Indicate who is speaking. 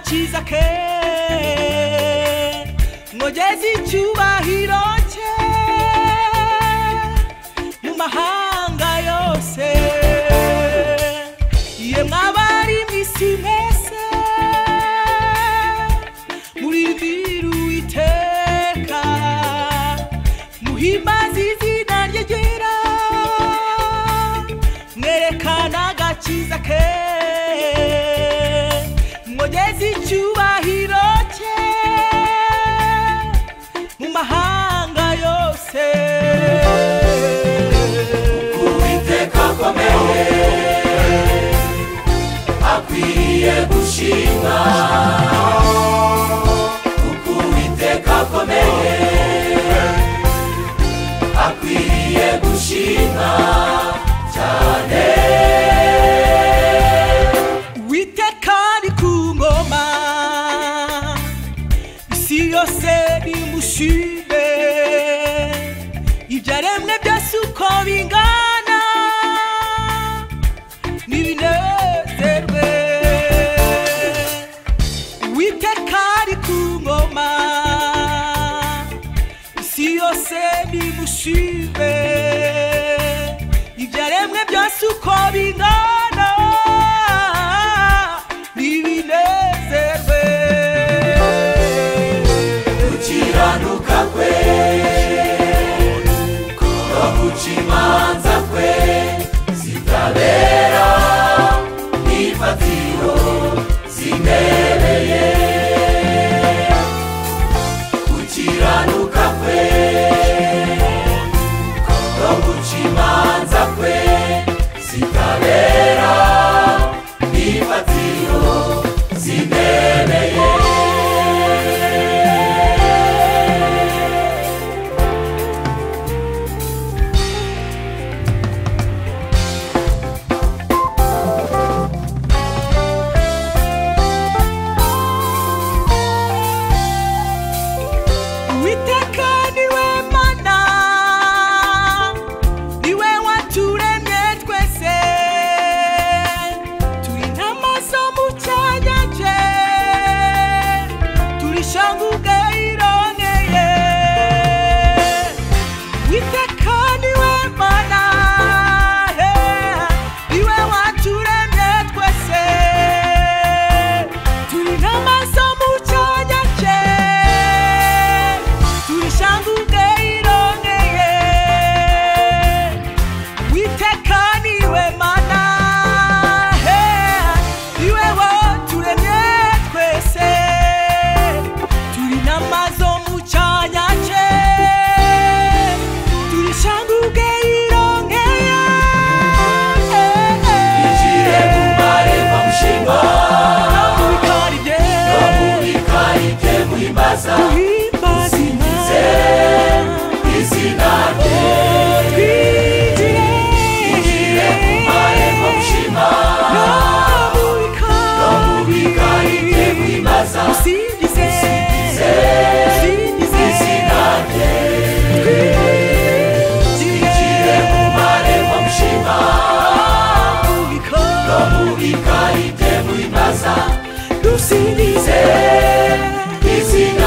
Speaker 1: cyiza ke ngogeze icyubahiro cye mu mahanga yose ye mwabari mu isi mwese murimbira uwiteka muhimbaze izina rye ryera mwerekana agakiza ke mwogeze icyubahiro cye mu mahanga yose
Speaker 2: uwiteka akomeye akwiye gushimwa kuko uwiteka akomeye akwiye gushimwa cyane
Speaker 1: Uwiteka ari ku ngoma isi yose nimushime ibyaremwe byose uko bingana nibinezerwe Uwiteka ari ku ngoma isi yose nimushime ibyaremwe byose uko bingana nibinezerwe
Speaker 2: gukiranuka kwe no guca imanza kwe zitabera n'ifatiro zimereye gukiranuka kwe no guca imanza kwe zitabera n'ifatiro zimereye
Speaker 1: Uwiteka niwe mana niwe waturemye twese turi nk'amaso mu cyanya cye turishanguke irongeye Uwiteka niwe mana he, niwe waturemye twese turi nk'amaso mu cyanya cye turishanguke irongeye witeka niwe mana he niwe waturemye twese turi n'amazo mu cyanya cye turishanguke irongeye
Speaker 2: Igihe mumare bamushima
Speaker 1: Tubikora ibye,
Speaker 2: Bamubika ibye muhimbaza
Speaker 1: duhimbaze
Speaker 2: Usingize izina rye
Speaker 1: twigire.
Speaker 2: Igihe mumare bamushima
Speaker 1: Tubikora
Speaker 2: Bamubika ibye muhimbaza
Speaker 1: Usingize,
Speaker 2: Usingize izina
Speaker 1: usingize,
Speaker 2: rye
Speaker 1: twigire.
Speaker 2: Igihe mumare bamushima
Speaker 1: Tubikora
Speaker 2: Bamubika ibye muhimbaza
Speaker 1: dusingize,
Speaker 2: Izina